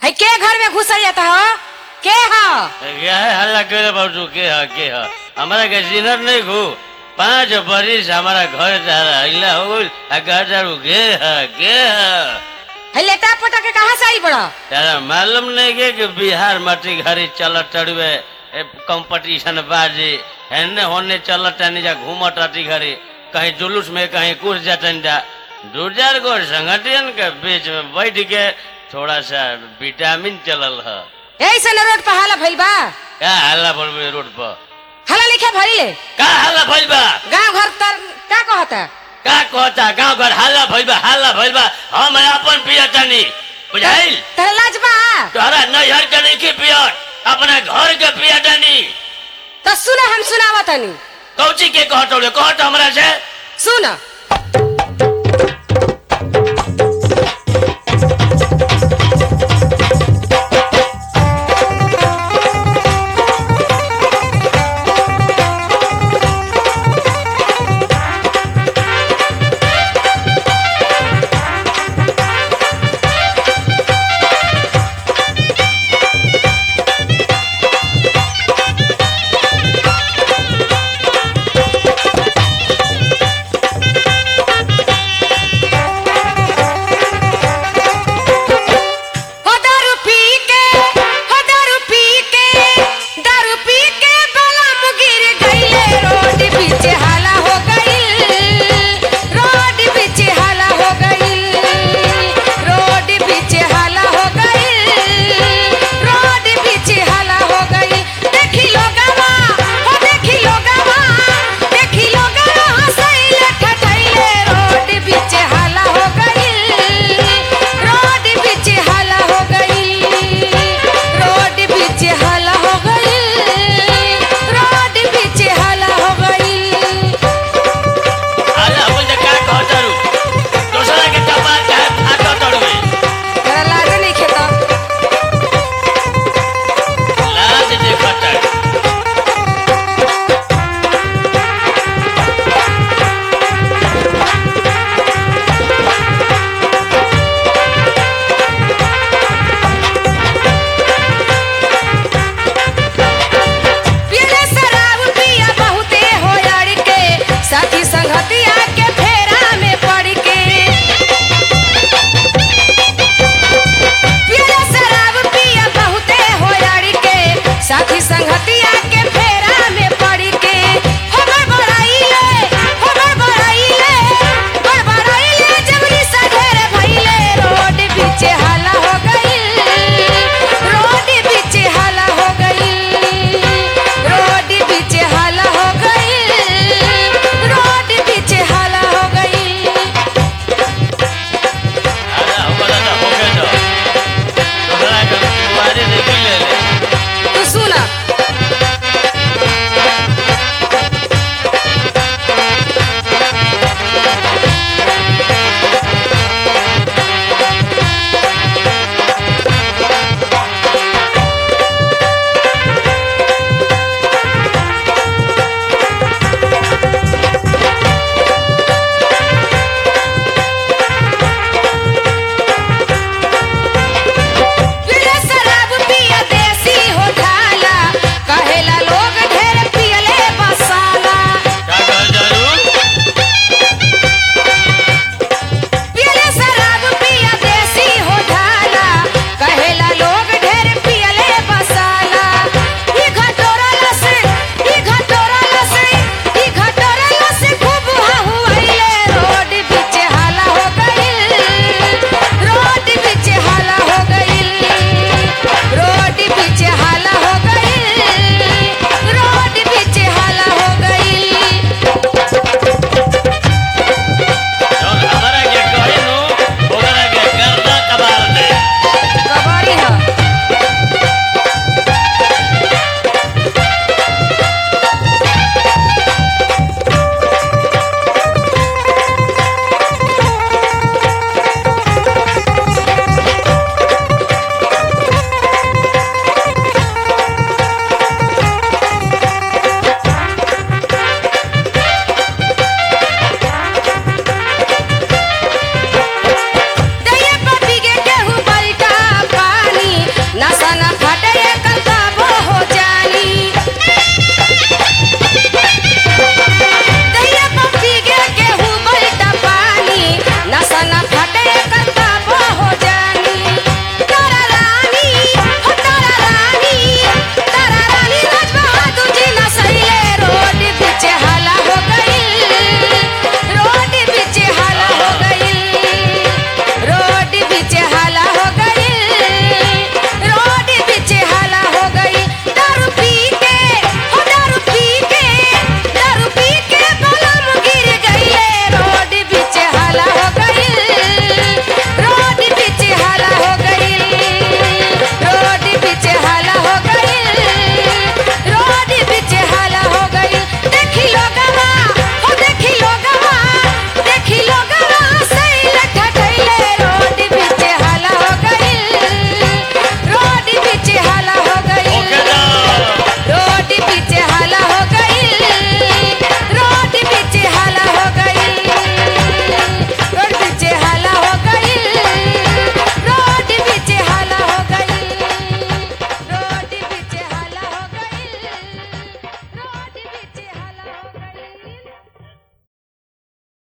है के घर में घुस जाता हो के हो क्या है हल्ला करे बाबू के है के है हमारा के जिनर नहीं घू पांच बरिस हमारा घर जा रहा हिला हो गइल आ घर जारू के है के है है लेटा पटा के कहाँ से आई बड़ा तारा मालूम नहीं के कि बिहार माटी घरी चलत टड़वे कंपटीशन बाजी हेने होने चलत टानी जा घूमत टाटी घरी कहीं जुलूस में कहीं कुछ जातन जा दू चार गो संगठन के बीच में बैठ के थोड़ा सा विटामिन चलल है ऐसे न रोड पर हाला भइल बा क्या हल्ला बोलबे रोड पर हाला लिखे भइले का हल्ला भइल बा गांव घर तर का कहता का कहता गांव घर हल्ला भइल बा हल्ला भइल बा हम अपन पिया तनी बुझाइल तेरा लाज बा तोहरा नैहर के नहीं के पियर अपना घर के पिया तनी तो सुना हम सुनावा तनी कौची के कहत रे कहत हमरा से सुन